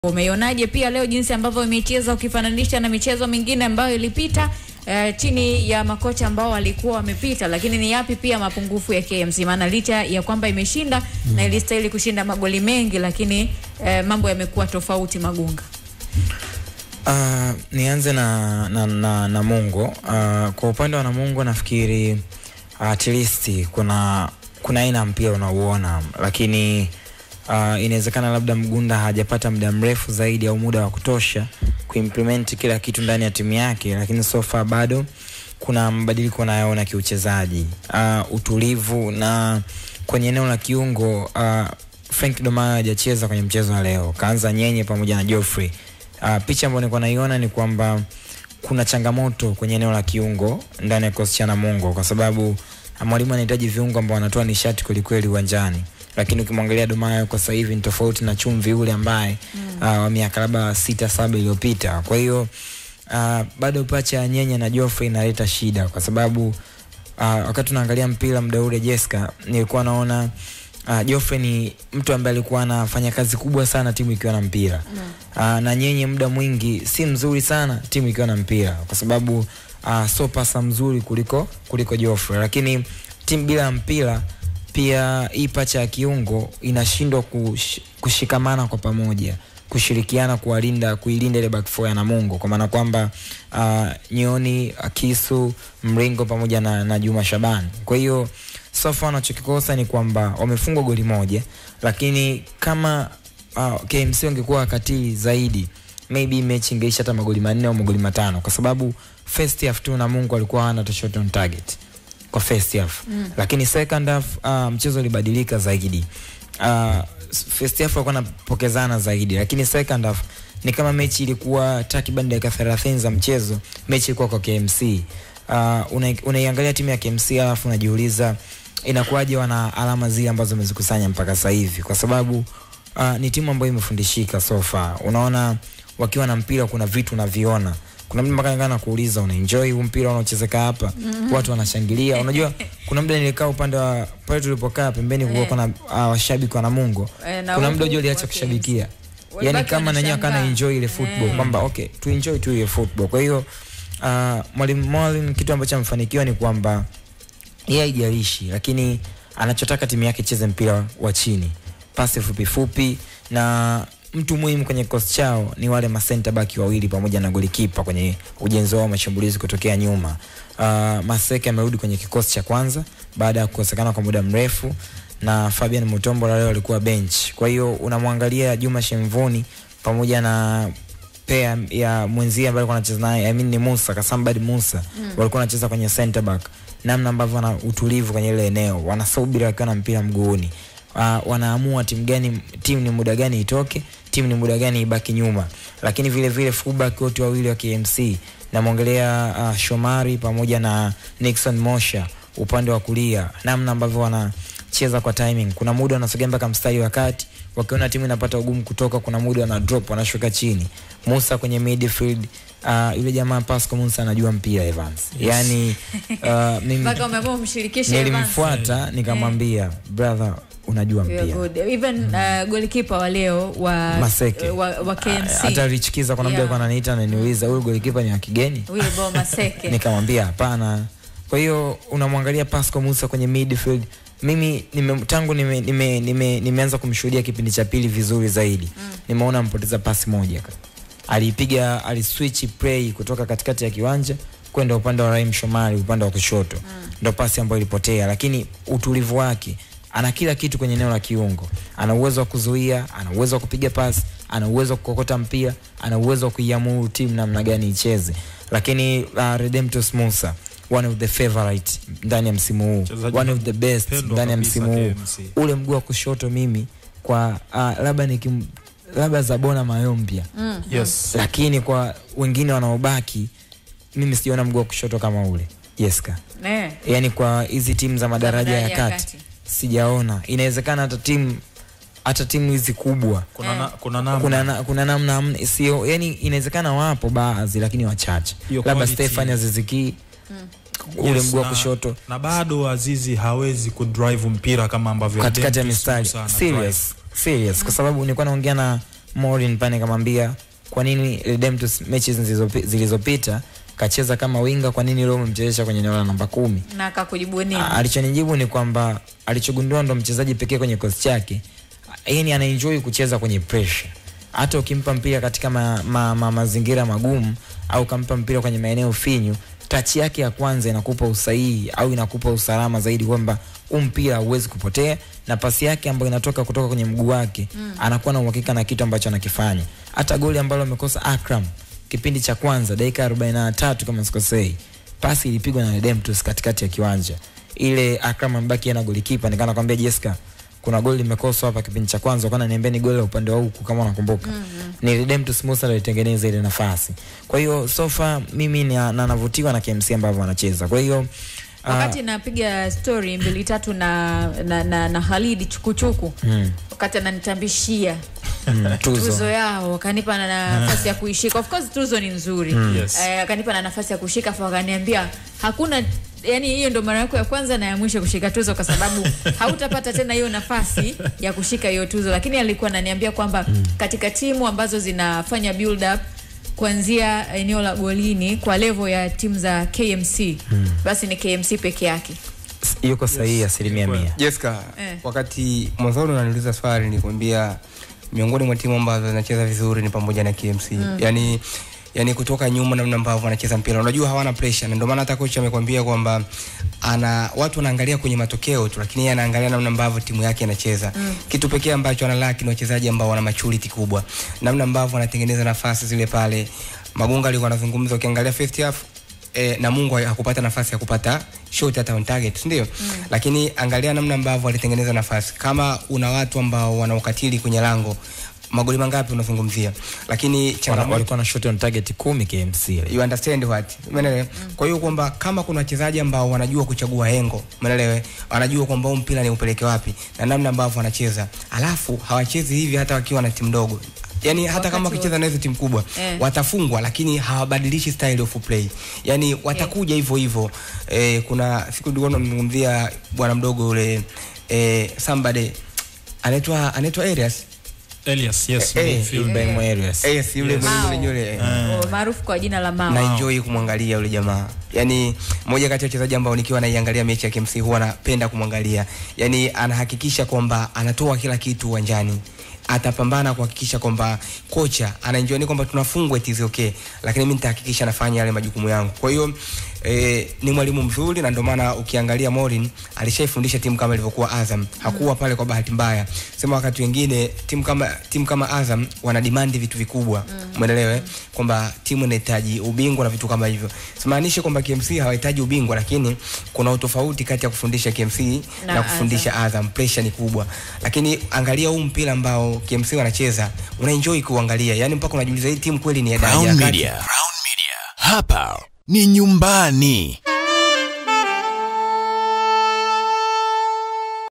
Umeionaje pia leo jinsi ambavyo imecheza ukifananisha na michezo mingine ambayo ilipita eh, chini ya makocha ambao walikuwa wamepita, lakini ni yapi pia mapungufu ya KMC? Maana licha ya kwamba imeshinda na ilistahili kushinda magoli mengi, lakini eh, mambo yamekuwa tofauti Magunga. Uh, nianze na, na, na, na Mungu. Uh, kwa upande wa Namungo nafikiri uh, at least kuna kuna aina ya mpira unauona, lakini uh, inawezekana labda Mgunda hajapata muda mrefu zaidi au muda wa kutosha kuimplement kila kitu ndani ya timu yake, lakini so far bado kuna mabadiliko nayoona kiuchezaji, uh, utulivu na kwenye eneo la kiungo uh, Frank Domayo hajacheza kwenye mchezo wa leo, kaanza Nyenye pamoja na Geoffrey. Uh, picha ambayo nilikuwa naiona ni kwamba kuna changamoto kwenye eneo la kiungo ndani ya kikosi cha Namungo kwa sababu uh, mwalimu anahitaji viungo ambao wanatoa nishati kwelikweli uwanjani, lakini ukimwangalia Domayo kwa sasa hivi ni tofauti na Chumvi yule ambaye uh, wa miaka labda sita saba iliyopita. Kwa hiyo uh, bado pacha ya Nyenye na Geoffrey inaleta shida kwa sababu uh, wakati tunaangalia mpira muda ule Jessica, nilikuwa naona uh, Geoffrey ni mtu ambaye alikuwa anafanya kazi kubwa sana timu ikiwa na mpira uh, na Nyenye muda mwingi si mzuri sana timu ikiwa na mpira kwa sababu uh, so pasa mzuri kuliko kuliko Geoffrey, lakini timu bila mpira pia hii pacha ya kiungo inashindwa kush, kushikamana kwa pamoja kushirikiana kuwalinda kuilinda ile back four ya Namungo kwa maana kwamba uh, Nyoni, Akisu, Mringo pamoja na, na Juma Shaban. Kwa hiyo so far wanachokikosa ni kwamba wamefungwa goli moja, lakini kama uh, KMC wangekuwa wakatili zaidi maybe mechi ingeisha hata magoli manne au magoli matano, kwa sababu first half tu Namungo alikuwa hana hata shot on target kwa first half mm. Lakini second half uh, mchezo ulibadilika zaidi uh, first half walikuwa wanapokezana zaidi, lakini second half ni kama mechi ilikuwa takriban dakika 30 za mchezo, mechi ilikuwa kwa KMC. Uh, una, unaiangalia timu ya KMC alafu unajiuliza inakuwaje wana alama zile ambazo wamezikusanya mpaka sasa hivi, kwa sababu uh, ni timu ambayo imefundishika so far. Unaona wakiwa na mpira kuna vitu unaviona kuna mtu mpaka na kuuliza una enjoy huu mpira unaochezeka hapa mm -hmm. watu wanashangilia unajua kuna muda nilikaa upande wa pale tulipokaa pembeni kulikuwa kuna uh, washabiki wa Namungo Eh, na kuna huku muda ujua aliacha wake- kushabikia yani walibaki kama nanyewe akana wanashangaa. enjoy ile football Eh. kwamba okay tu enjoy tu ile football kwa hiyo uh, mwalimu Molin kitu ambacho amefanikiwa ni kwamba yeye haijalishi lakini anachotaka timu yake icheze mpira wa chini pasi fupi fupi na mtu muhimu kwenye kikosi chao ni wale masenta baki wawili pamoja na golikipa kwenye ujenzi wao wa mashambulizi kutokea nyuma. Uh, Maseke amerudi kwenye kikosi cha kwanza baada ya kukosekana kwa muda mrefu na Fabian Mutombo leo alikuwa bench. Kwa hiyo unamwangalia Juma Shemvuni pamoja na pea ya mwenzie ambaye alikuwa anacheza naye I mean ni Musa Kasambad Musa mm. walikuwa wanacheza kwenye center back, namna ambavyo wana utulivu kwenye ile eneo, wanasubiri wakiwa na mpira mguuni. Uh, wanaamua timu gani, timu ni muda gani itoke, timu ni muda gani ibaki nyuma. Lakini vile vile fullback wote wawili wa KMC namwongelea uh, Shomari pamoja na Nixon Mosha upande wa kulia, namna ambavyo wanacheza kwa timing. Kuna muda wanasogea mpaka mstari wa kati, wakiona timu inapata ugumu kutoka, kuna muda wana drop wanashuka chini. Musa kwenye midfield uh, yule jamaa Pascal Musa anajua mpira Evans. Yani uh, mimi Mpaka umeamua umshirikishe Evans. nilimfuata nikamwambia brother, unajua Yeah, mpira good. Even uh, golikipa wa leo wa, Maseke. wa, wa KMC hata Richikiza kuna muda Yeah. alikuwa ananiita ananiuliza huyu golikipa ni wa kigeni Wilbo Maseke nikamwambia hapana. Kwa hiyo unamwangalia Pascal Musa kwenye midfield, mimi nime, tangu nime, nime, nime, nimeanza kumshuhudia kipindi cha pili vizuri zaidi mm. nimeona ampoteza pasi moja, alipiga aliswitch play kutoka katikati ya kiwanja kwenda upande wa Rahim Shomari upande wa kushoto mm. ndo pasi ambayo ilipotea, lakini utulivu wake ana kila kitu kwenye eneo la kiungo. Ana uwezo wa kuzuia, ana uwezo wa kupiga pasi, ana uwezo wa kukokota mpira, ana uwezo wa kuiamuru timu namna gani icheze. Lakini uh, Redemptus Musa one of the favorite ndani ya msimu huu, Mchezaji one of the best pendwa ndani ya kabisa msimu huu. KMC. Ule mguu wa kushoto mimi kwa uh, labda nikim labda Zabona Mayombia mm. Yes. lakini kwa wengine wanaobaki mimi sijaona mguu wa kushoto kama ule Jeska. Eh. Yani kwa hizi timu za madaraja ya madaraja ya kati kati. sijaona. Inawezekana hata timu hata timu hizi kubwa Kuna, na, kuna namna kuna, na, kuna namna hamna- sio, yani inawezekana wapo baadhi lakini wachache, Hiyo labda quality. Stefan Aziziki ule Yes, mguu wa na- kushoto na bado Azizi hawezi kudrive mpira kama ambavyo katikati ya Redemptus mistari Musa ana serious serious, kwa sababu nilikuwa naongea na Morin pale nikamwambia kwa nini Redemptus mechi zilizopi- zilizopita kacheza kama winga, kwa nini leo umemchezesha kwenye eneo la namba kumi? na akakujibu nini? A- alichonijibu ni kwamba alichogundua ndo mchezaji pekee kwenye kosi chake yani anaenjoy kucheza kwenye pressure hata ukimpa mpira katika ma, ma, ma, mazingira magumu au ukampa mpira kwenye maeneo finyu tachi yake ya kwanza inakupa usahihi au inakupa usalama zaidi kwamba huu mpira hauwezi kupotea na pasi yake ambayo inatoka kutoka kwenye mguu wake mm. anakuwa na uhakika na kitu ambacho anakifanya hata goli ambalo amekosa Akram kipindi cha kwanza dakika 43 kama sikosei pasi ilipigwa na Redemptus katikati ya kiwanja ile Akram amebaki na golikipa nikaa nakwambia Jessica kuna goli limekoswa hapa kipindi cha kwanza kana niambia ni goli la upande wa huku kama unakumbuka mm-hmm. ni Redemptus Musa alitengeneza ile nafasi kwa hiyo sofa mimi ni- na navutiwa na KMC ambavyo wanacheza kwa hiyo ah, wakati napiga story mbili tatu na na, na, na Halidi chukuchuku mm, wakati ananitambishia mm, tuzo tuzo yao akanipa na nafasi ya kuishika of course tuzo ni nzuri Yes. eh, akanipa na nafasi ya kushika afu akaniambia hakuna yani hiyo ndo mara yako ya kwanza na ya mwisho kushika tuzo kwa sababu hautapata tena hiyo nafasi ya kushika hiyo tuzo lakini alikuwa ananiambia kwamba katika timu ambazo zinafanya build up kuanzia eneo la golini kwa level ya timu za KMC basi ni KMC peke yake yuko sahihi asilimia mia Jessica, Eh. wakati mwanzoni unaniuliza swali nilikwambia miongoni mwa timu ambazo zinacheza vizuri ni pamoja na KMC. Mm. Yaani yani kutoka nyuma namna ambavyo wanacheza mpira. Unajua hawana pressure na ndio maana hata kocha amekwambia kwamba ana watu wanaangalia kwenye matokeo tu lakini yeye anaangalia namna ambavyo timu yake inacheza. Mm. Kitu pekee ambacho analaki ni wachezaji ambao wana maturity kubwa. Namna ambavyo wanatengeneza nafasi zile pale. Magunga alikuwa anazungumza ukiangalia first half e, na Mungu hakupata nafasi ya kupata shot hata on target si ndio? Mm. Lakini angalia namna ambavyo alitengeneza nafasi. Kama una watu ambao wana ukatili kwenye lango, magoli mangapi unazungumzia? Lakini Wana- changamoto walikuwa na shot on target kumi KMC you understand what umeelewa kwa hiyo kwamba kama kuna wachezaji ambao wanajua kuchagua hengo umeelewa wanajua kwamba huu mpira ni upeleke wapi na namna ambavyo wanacheza alafu hawachezi hivi hata wakiwa na timu ndogo yani hata kama Wakati wakicheza na hizo timu kubwa Eh. watafungwa lakini hawabadilishi style of play yani watakuja hivyo hivyo eh, kuna siku nilikuwa namzungumzia bwana mdogo yule eh, somebody anaitwa anaitwa Arias Elias, yes, Eh, eh, midfield. Ibrahim Arias eh, si yule Yes. mwenye Mao. yule O, maarufu kwa jina la Mao na enjoy kumwangalia yule jamaa yani moja kati ya wachezaji ambao nikiwa naiangalia mechi ya KMC huwa napenda kumwangalia yani anahakikisha kwamba anatoa kila kitu uwanjani atapambana kuhakikisha kwamba kocha anaenjoy ni kwamba tunafungwa it is okay lakini mimi nitahakikisha nafanya yale majukumu yangu kwa hiyo E, ni mwalimu mzuri na ndio maana ukiangalia Morin alishaifundisha timu kama ilivyokuwa Azam hakuwa pale kwa bahati mbaya sema wakati wengine timu kama timu kama Azam wana demand vitu vikubwa umeelewa mm. kwamba timu inahitaji ubingwa na vitu kama hivyo simaanishi kwamba KMC hawahitaji ubingwa lakini kuna utofauti kati ya kufundisha KMC na, Na kufundisha Azam pressure ni kubwa lakini angalia huu mpira ambao KMC wanacheza unaenjoy kuangalia yani mpaka unajiuliza hii timu kweli ni ya daraja Crown ya kati Media. Crown Media. Hapa ni nyumbani.